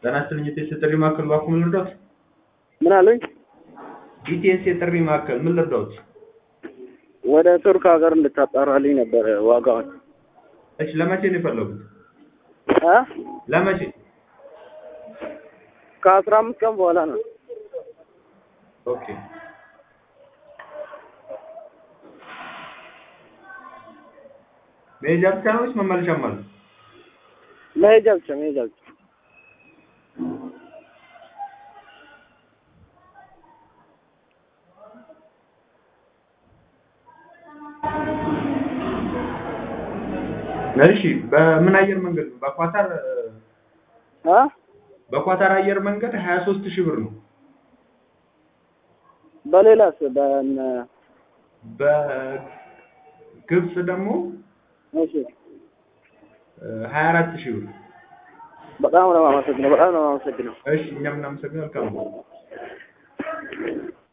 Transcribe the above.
ጤና ይስጥልኝ ኢቲኤስ የጥሪ ማዕከል እባክዎ ምን ልርዳዎት? ምን አሉኝ? ኢቲኤስ የጥሪ ማዕከል ምን ልርዳዎት? ወደ ቱርክ ሀገር እንድታጣራልኝ ነበረ ዋጋውን። እሺ ለመቼ ነው የፈለጉት? እ ለመቼ? ከአስራ አምስት ቀን በኋላ ነው። ኦኬ መሄጃ ብቻ ነው ወይስ መመለሻም አለ? መሄጃ ብቻ መሄጃ ብቻ። እሺ በምን አየር መንገድ ነው? በኳታር እ በኳታር አየር መንገድ 23 ሺህ ብር ነው። በሌላስ በነ በግብጽ ደግሞ እሺ 24 ሺህ ብር። በጣም ነው የማመሰግነው። በጣም ነው የማመሰግነው። እሺ እኛም እናመሰግናለን። መልካም ነው።